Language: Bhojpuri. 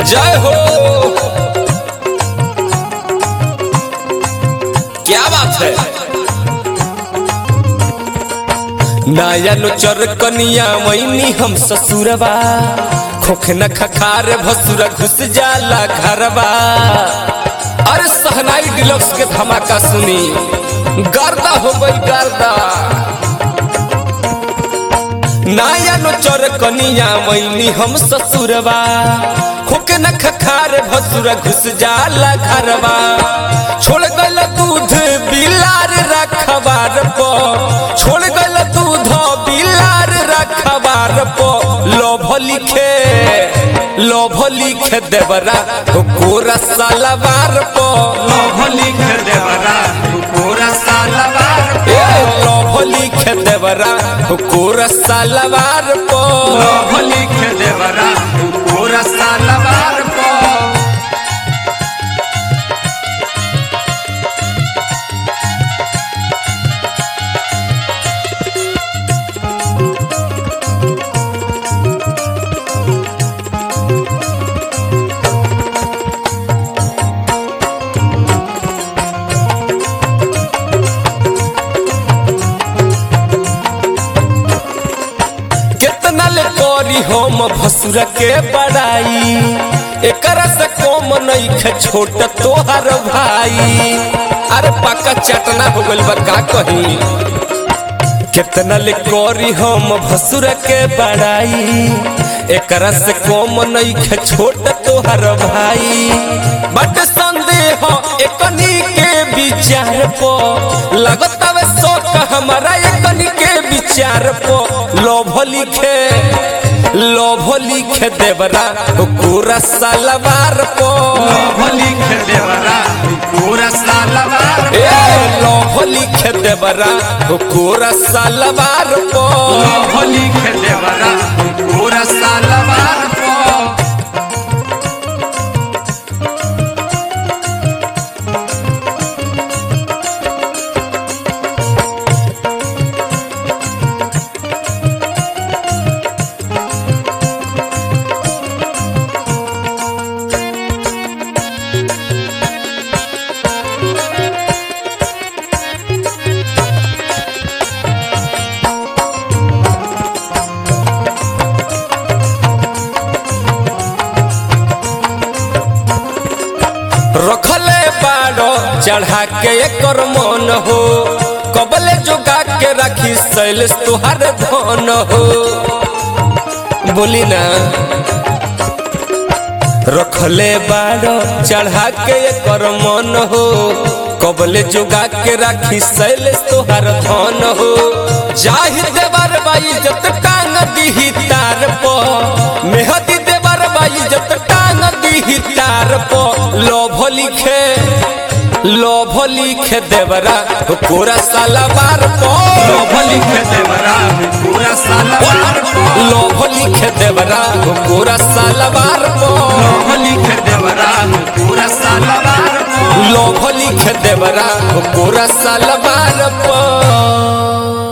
जय हो क्या बात है नायन चर कनिया मैनी हम ससुरबा खोख न खखार भसुर घुस जाला घरबा अरे सहनाई डिलक्स के धमाका सुनी गर्दा हो गई गर्दा नायन चर कनिया मैनी हम ससुरबा खोख न खखार भसुर घुस जाला घरबा छोड़ गल दूध बिलार रखबार पो छोड़ गल दूध बिलार रखबार पो लोभ लिखे लोभ लिखे देवरा कोरा सालवार पो लोभ लिख देवरा पूरा सालवार ए लोभ लिखे देवरा कोरा सालवार पो लोभ लिख देवरा पूरा सालवार को कितना ले करी हम भसुर के बड़ाई एकरा से कम नहीं खे छोट तोहर भाई अरे पक्का चटना हो गइल बा का कही कितना ले करी हम भसुर के बड़ाई एकरा से कम नहीं खे छोट तोहर भाई बट संदेह एकनी के विचार पो लगत हवे शौक हमारा एकनी के विचार पो लोभ लिखे लोभ लिखे देवरा पूरा सालवार पो लोभ लिख देवरा पूरा सालवार ए लोभ लिखे देवरा पूरा सालवार पो लोभ लिख देवरा पूरा सालवार को रखले बाड़ो चढ़ा के एकर मन हो कबले जोगा के रखी शैलेश तुहार धन हो बोली ना रखले बाड़ो चढ़ा के एकर मन हो कबले जोगा के रखी शैलेश तुहार धन हो जाहि देवर बाई जत टांग दीही तार पो मेहदी देवर बाई जत टांग दीही तार पो लोभ लिखे लोभ लिखे देवरा कोरा सालवार पो लोभ लिख देवरा पूरा सालवार को लोभ लिखे देवरा कोरा सालवार पो लोभ लिख देवरा पूरा सालवार को लोभ लिखे देवरा कोरा सालवार पो